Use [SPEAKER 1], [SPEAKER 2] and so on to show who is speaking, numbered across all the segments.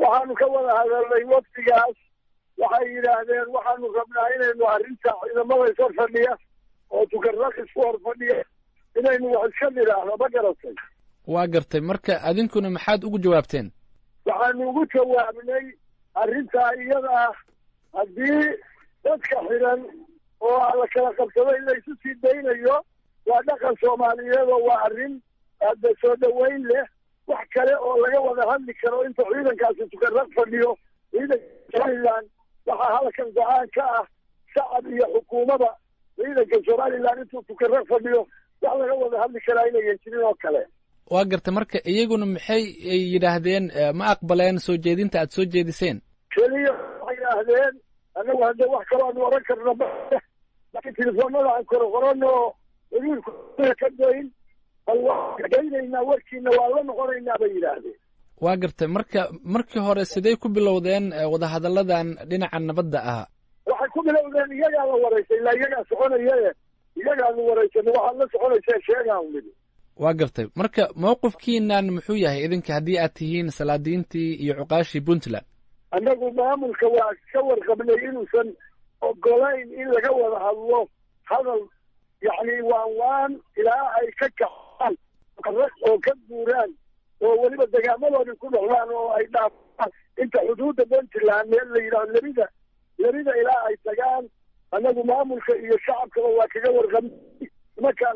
[SPEAKER 1] waxaanu ka wada hadalnay wafdigaas waxay yidhaahdeen waxaanu rabnaa inaynu arrinta ciidamada ishor fadhiya oo tukarraq isku hor fadhiya inaynu wax iska nidhaahno ma garatay
[SPEAKER 2] waa gartay marka adinkuna maxaad ugu jawaabteen
[SPEAKER 1] waxaanu ugu jawaabnay arrintaa iyada ah haddii dadka xiran oo la kala qabsado in la isu sii daynayo waa dhaqan soomaaliyeed oo waa arrin aada soo dhoweyn leh wax kale oo laga wada hadli karo inta ciidankaasi tukarraq fadhiyo ciidanka somalilan waxaa halkan go-aan ka ah shacab iyo xukuumada ciidanka somalilan intuu tukarraq fadhiyo wax laga wada hadli karaa inayan jirin oo kale
[SPEAKER 2] waa gartay marka iyaguna maxay yidhaahdeen ma aqbaleen soo jeedinta aad soo jeediseen
[SPEAKER 1] keliya waxay yidhaahdeen annagu haddee wax kaloo aanu oran karno laakiin telefoonada aan koro qorano weliilku ka dayn bal waan daynaynaa warkiina waa la noqonaynaa bay yidhaahdeen
[SPEAKER 2] waa gartay marka markii hore sidee ku bilowdeen wadahadalladan dhinaca nabadda ah
[SPEAKER 1] waxay ku bilowdeen iyagaa la waraysay ilaa iyagaa soconayae iyagaanu waraysanay waxaad la soconaysee sheegaan nidhi
[SPEAKER 2] waa gartay marka mawqifkiinan muxuu yahay idinka haddii aad tihiin salaadiintii iyo cuqaashii puntland
[SPEAKER 1] annagu maamulka waa ka warqabnay inuusan ogolayn in laga wada hadlo hadal yacni waan waan ilaa ay ka kaxaan oo ka guuraan oo weliba degaamadoodii ku noqdaan oo ay dhaafaan inta xuduudda puntland meel la yidhahdo lerida lerida ilaa ay tagaan annagu maamulka iyo shacabkaba waa kaga warqabnay markaan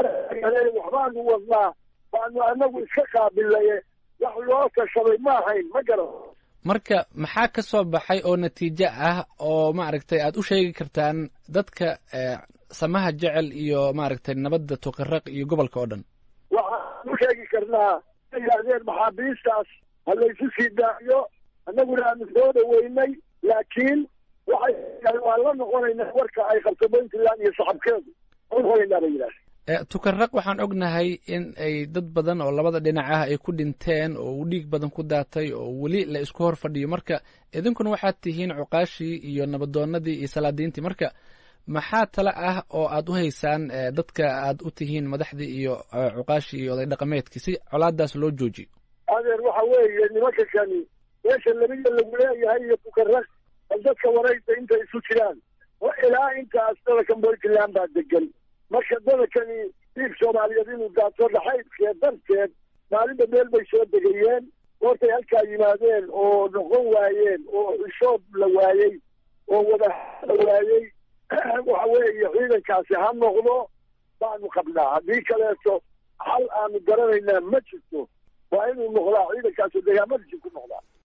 [SPEAKER 1] waxbaanu wadnaa baanu anagu iska qaabilaye wax loo tashaday ma ahayn ma garan
[SPEAKER 2] marka maxaa ka soo baxay oo natiijo ah oo maaragtay aad u sheegi kartaan dadka samaha jecel iyo maaragtay nabadda tukaraq iyo gobolka oo dhan
[SPEAKER 1] waxaan u sheegi karnaa yidhaahdeen maxaabiistaas ha laysu sii daayo annaguna aanu soo dhaweynay laakiin waxay waan la noqonaynaa warka ay qabto puntland iyo shacabkeedu noqonaynaa bay yidhahdeen
[SPEAKER 2] tukaraq waxaan ognahay in ay dad badan oo labada dhinac ah ay ku dhinteen oo uu dhiig badan ku daatay oo weli la isku hor fadhiyo marka idinkuna waxaad tihiin cuqaashii iyo nabadoonadii iyo salaadiintii marka maxaa tale ah oo aad u haysaan dadka aad u tihiin madaxdii iyo cuqaashii iyo oday dhaqameedkii si colaadaas loo joojiyo
[SPEAKER 1] adeer waxa weeye nimanka kani meesha labida lagu leeyahay iyo tukaraq bal dadka waraysa intay isu jiraan ilaa intaas dalakan puntland baa degan marka dadakani dhiig soomaaliyeed inuu daato dhaxaydkeed darteed maalinba meel bay soo degayeen goortay halkaa yimaadeen oo noqon waayeen oo xishood la waayey oo wada la waayey waxa weeye ciidankaasi ha noqdo baanu qabnaa haddii kaleeto xal aanu garanaynaa ma jirto waa inuu noqdaa ciidankaasi degaamadiisi ku noqdaa